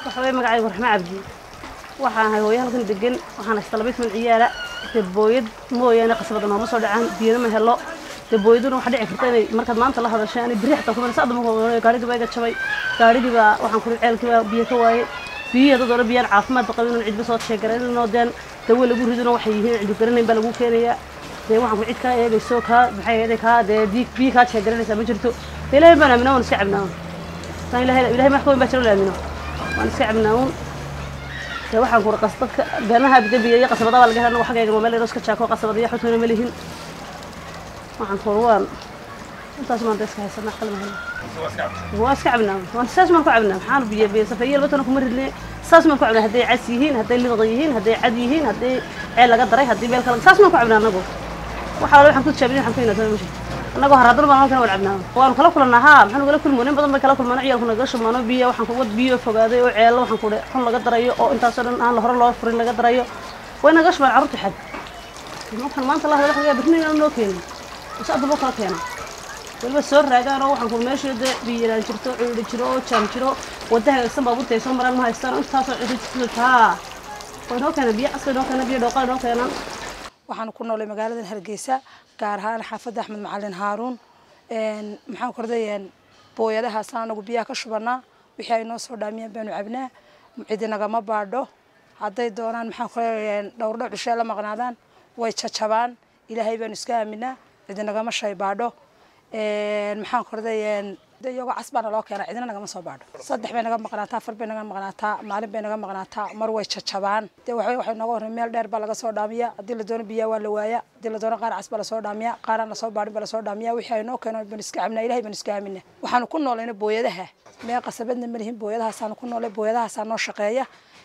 waxa weeye magacaygu raxme cabdi waxaan ahay hooyo halkan degan waxaan haystaa laba toban ciyaala dee booyad mooyaane qasabada nooma soo dhacaan biyana ma helo dee booyaduna waxaa dhici karta inay markaad maanta la hadashay ani biri xataa kuma saada ma gaarigii baa iga jabay gaarigii baa waxaan kuri ceelkii baa biyo ka waayey biyihii hadda doona biyaan caafimaadba qabin oon cidba soo sheegaranoo deen dawo lagu ridino waxay yihiin cidbi garanayn baa lagu keenayaa dee waxaan ku cid kaa eegayso kaa maxay ahayd kaa dee biyo kaa sheegaranaysaa ma jirto dee ilaahay baan aaminaa waan iska cabnaa saan ilahay ilahay wax ka weyn baa jiro la aamino waan iska cabnaa uun dee waxaan ku qas dadka beemaha bidabiya iyo qasabada baa laga helaa xaggayga mobile yaro iska jaako qasabada iyo xutuna ma lihin waxaan ku waan intaas maan iska haysanaa qalma helna waa iska cabnaa waan saas maan ku cabnaa maxaan biyo biyo safayeel batana kuma ridne saas maan ku cabnaa hadday cas yihiin hadday liqda yihiin hadday cad yihiin hadday ceel laga daray haddii meel kale saas maan ku cabnaa anagu waxaa waxaan ku tijaabinay waxaan ku yinaatay masha annagoo haraadana baan halkan waan cabnaa waanu kala kulannaa haa maxaanu kala kulmoon in badan bay kala kulmaan ciyaalku naga shumaano biyo waxaan ku wad biyo fogaaday oo ceello waxaan ku dhe xun laga darayo oo intaasoo dhan aan hore loo furin laga darayo way naga shumaan carruurta xad markaan maanta la hadla waxaa birnin aan noo keenin ise addaba kala keena waliba soo raagaan oo waxaan ku meesha dee biyo yaraan jirto ciidhi jiro oo jaam jiro wadda hagaagsan baabuurta ay soo maraan ma haystaan oo intaasoo cidi jirto haa way noo keenaan biyo casri noo keenaan biyo dhooqaa noo keenaan waxaan ku noolay magaalada hargeysa gaar ahaan xaafadda axmed macalin haaruun maxaan kordayeen booyadahaasna anagu biyaha ka shubanaa wixii ay noo soo dhaamiyaan baanu cabnaa cidi nagama baadho hadday doonaan maxaan kordayeen dhowrdhow cishee la maqnaadaan way jajabaan ilaahay baanu iska aaminaa cidi nagama shay baadho maxaan kordayeen iyagoo cas baana loo keenaa cidina nagama soo baadho saddex bay naga maqnaataa afar bay naga maqnaataa maalin bay naga maqnaataa mar way jajabaan dee waxay waxay nooga horreyn meel dheer baa laga soo dhaamiya haddii la doono biyaa waa la waaya haddii la doono qaar cas baa lasoo dhaamiya qaaraan lasoo baadhin baa lasoo dhaamiya wixii ay noo keeno baan iska cabnaa ilahay baan iska aamina waxaanu ku noolayna booyadaha mee qasabadna ma lihin booyadahaasaanu ku noolay booyadahaasaa noo shaqeeya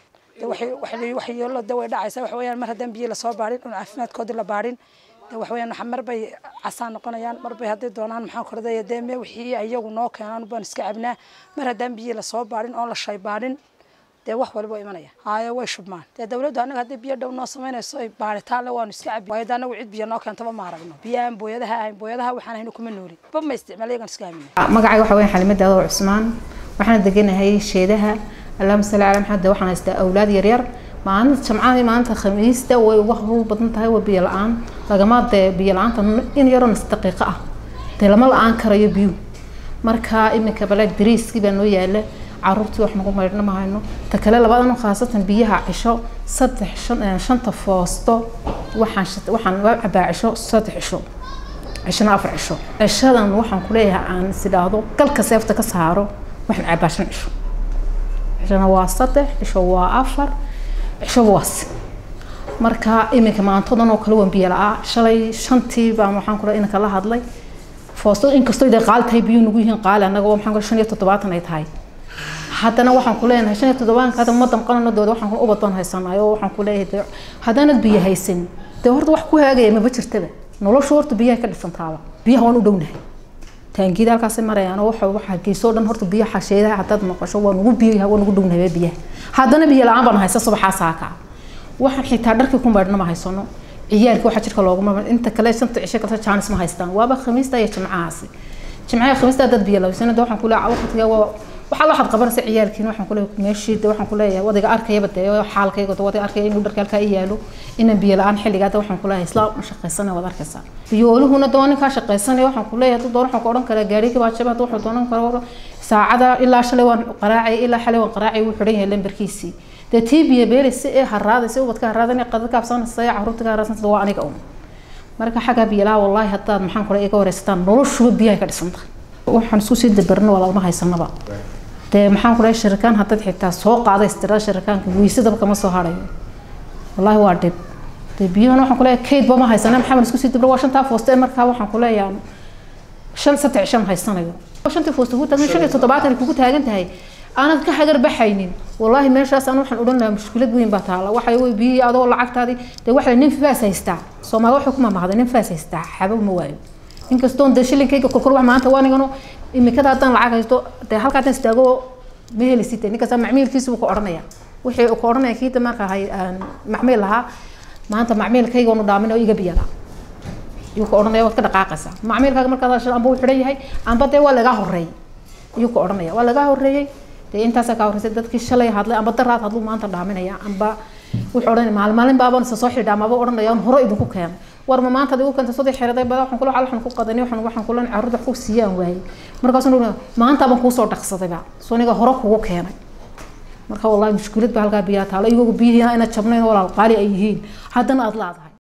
waxyeelo de way dhacaysa waxa weeyaan mar haddaan biyo lasoo baadhin un caafimaadkoodii la baadhin de waxa weeyaan mar bay casaan noqonayaan mar bay hadday doonaan maxaan kordaya dee me wixii iyagu noo keenaan baan iska cabnaa mar haddaan biyo lasoo baadhin oon la shay baadhin dee wax waliba imanaya haayo way shubmaan dee dawladdu annaga haddii biyo dhow noo samaynayso ay baadhitaan le waanu iska cabi waayo de annagu cid biyo noo keentaba ma aragno biyahan booyadaha ahayn booyadaha waxaan hayno kuma noolin ba ma isticmaal iyagan iska aamina magacayga waxa weyan xalima daado cusmaan waxaana deganahay sheedaha allahuma salli calaa maxamed waxaan haystaa awlaad yaryar maalinta jamcadii maalinta khamiista way uga hawl badan tahay waa biyo la-aan lagama dee biyo la-aanta in yaroo nas daqiiqo ah dee lama la-aan karayo biyuhu marka iminka bale dariiskii baa noo yaala caruurtii wax nagu maydhna ma hayno ta kale labadanu khaasatan biyaha cisho saddex shan shanta foosto waxaan waxaan waa cabaa cisho saddex cisho cishona afar cisho cishadan waxaan kuleeyahay aan is idhaahdo galka seefta ka saaro waxaan cabaa shan cisho cishona waa saddex cisho waa afar cisho waas marka iminka maantadan oo kale waan biyo la-aa shalay shantii baan waxaan kula inanka la hadlay foosto inkastoo dee qaali tahay biyuhu nagu yihiin qaali annaga waxaan kula shan iyo toddobaatan ay tahay haddana waxaan ku leenahay shan iyo toddobaatanka hadda ma damqanano dooda waxaan ku ubad baan haysanahay oo waxaan ku leeyahay dee haddaanad biyo haysan dee horta wax ku haagaya maba jirtaba noloshu horta biyaha ka dhisantaaba biyaha waan u dhownahay taangida halkaas marayaan oo waxa waxa geesoo dhan horta biyaha xasheedaha hadaad maqasho waa nugu biyaha waa nugu dhownahay biyaha haddana biyo la-aan baan haysa subaxaa saaka waxaan xitaa dharkii ku maydhna ma haysano ciyaalkii waxa jirka looguma inta kale shanta cisho kale jaanis ma haystaan waaba khamiista iyo jimcahaasi jimcaha khamiista dad biyo labaysana waxaan ku leeyahay waqtiga waa waxaa waxaad qabanaysa ciyaalkiina waxaan ku leeyahay meeshii de waxaan ku leeyahay wadiga arkayaba dee xaalkayga wadiga arkaya inuu dharka halkaa i yaalo inaan biyo la-aan xilligaa de waxaan ku leeyahay isla shaqaysana waad arkaysaa biyooluhuna de waa ninkaa shaqaysanaya waxaan ku leeyahay hadduu doono waxaan ku odhan karaa gaarigii baa jaba hadduu wuxuu doonan karo saacada ilaa shalay waan qaraacay ilaa xalay waan qaraacay wuu xidhan yahay lambarkiisii dee tii biyo beelaysa ee haraadaysa ubadka haraadan qadad kaabsanaysa ee caruurta ka haraadsanaysa waa aniga un marka xaggaa biyalaha wallaahi haddaad maxaan kule iga wareysataan noloshuba biyahay ka dhisan tahay waxaan isku sii dabarna waa lagama haysanaba dee maxaan kule shirikaan haddaad xitaa soo qaaday istiraada shirikaanka weysadaba kama soo harayo wallaahi waa dhib dee biyahana waxaan kuleeyahay kaydba ma haysana maxamed isku sii dabra waa shantaa fooste markaa waxaan kuleeyahay shan saddex shan haysanayo shantii fooste kugu taagan shan iyo toddobaatan kugu taagan tahay aanad ka hagar baxaynin wallaahi meeshaas aan waxaan odhan lahaa mushkilad weyn baa taala waxa wey biyihii adoo lacagtaadii dee waxa nin faas haystaa soomaali waxay ku mamahday nin faas haystaa xabo ma waayo inkastoon dee shilinkayga korkor wax maanta waanigano imikada haddaan lacag haysto dee halkaa haddaan istaago ma helisid dee ninkaas macmiilkiisa buu ku odhanaya wixii uu ku odhanaya kiita marka hay macmiil lahaa maanta macmiilkayga unu dhaamin oo iga biyala yuu ku odhanaya waad ka dhaqaaqaysaa macmiilkaaga markaad hasho amba uu xidhan yahay amba dee waa lagaa horeeyay ayuu ku odhanaya waa lagaa horeeyey dee intaasaa kaa horreysay dadkii shalay hadlay amba daraad hadluu maanta dhaaminaya amba wuxuu odhan maalin maalin baabaan isa soo xidhaa maba odhanaya hore idinku keenay war ma maanta adigu keenta saddex xeraday bada waxaan kula cal waxaan ku qadanay waxaan waxaan kula carruurta wax ku siiyaan waayey markaasuu maanta baan kuusoo dhaqsadayba soniga hore kugu keenay marka wallahi mushkilad baa halkaa biyaa taalo iyagoo biyihiina ina jabnayn walaal qaali ay yihiin haddana aad laadahay